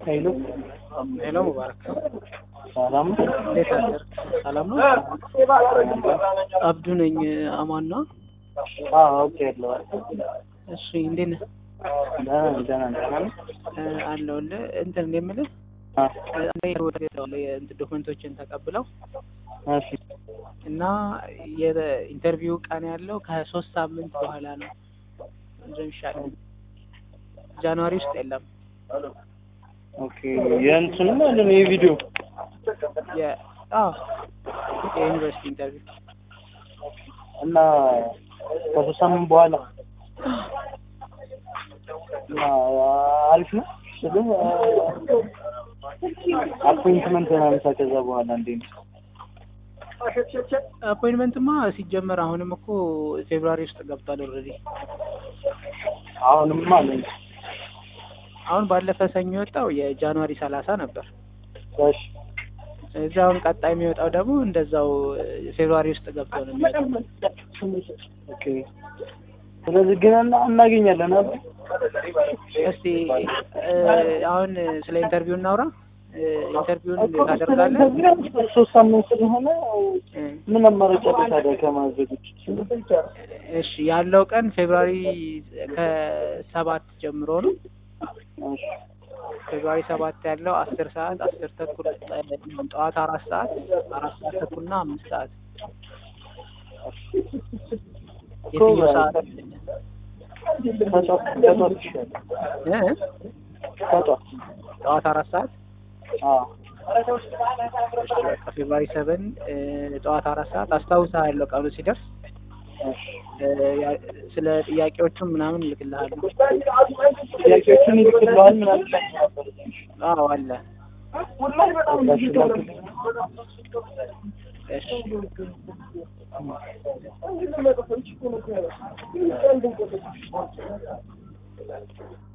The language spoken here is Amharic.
ሄሎ ሄሎ ሙባረክ ሰላም ነው? እንዴት አደርክ? ሰላም ነው? አብዱ ነኝ። አማን ነው? አዎ አውቄያለሁ። እሺ እንዴት ነህ? ደህና ነኝ፣ ደህና ነኝ። ደህና ነህ? እ፣ አለሁልህ። እንትን እኔ የምልህ አ፣ እንትን ዶክመንቶችን ተቀብለው እሺ እና የኢንተርቪው ቀን ያለው ከሶስት ሳምንት በኋላ ነው እንደሚሻለው ጃንዋሪ ውስጥ የለም። ኦኬ። የእንትኑ ማለት ነው የቪዲዮ የ- አዎ የዩኒቨርሲቲ ኢንተርቪው እና ከሶስት ሳምንት በኋላ እና አሪፍ ነው ስልህ አፖይንትመንት ምናምን ከዛ በኋላ እንዴት ነው? አፖይንትመንትማ ሲጀመር አሁንም እኮ ፌብሩዋሪ ውስጥ ገብቷል ኦልሬዲ። አሁንም ማለት ነው። አሁን ባለፈ ሰኞ የወጣው የጃንዋሪ ሰላሳ ነበር። እሺ እዛ አሁን ቀጣይ የሚወጣው ደግሞ እንደዛው ፌብሩዋሪ ውስጥ ገብቶ ነው የሚወጣው። ኦኬ። ስለዚህ ግን እና እናገኛለን አይደል? እስቲ እ፣ አሁን ስለ ኢንተርቪው እናውራ። እ፣ ኢንተርቪውን ታደርጋለህ? ሶስት ሳምንት ስለሆነ እ፣ ምን አማራጭ አለ ታዲያ ከማዘግ ውጭ? እሺ ያለው ቀን ፌብሩዋሪ ከሰባት ጀምሮ ነው። እሺ ፌብሩዋሪ ሰባት ያለው አስር ሰዓት አስር ተኩል ጠዋት አራት ሰዓት አራት ሰዓት ተኩልና አምስት ሰዓት የትኛው ሰዓት ከጧት ከጧት ይሻላል። እ? ከጧት ጠዋት አራት ሰዓት አዎ ፌብሩዋሪ ሰቨን ጠዋት አራት ሰዓት አስታውሳ ያለው ቀኑ ሲደርስ እሺ እ፣ ያ- ስለ ጥያቄዎቹም ምናምን እልክልሃለሁ። ጥያቄዎችን ይልክልሃል ምናምን ላይ ነበር። አዎ አለ። እሺ ላክልኝ። እሺ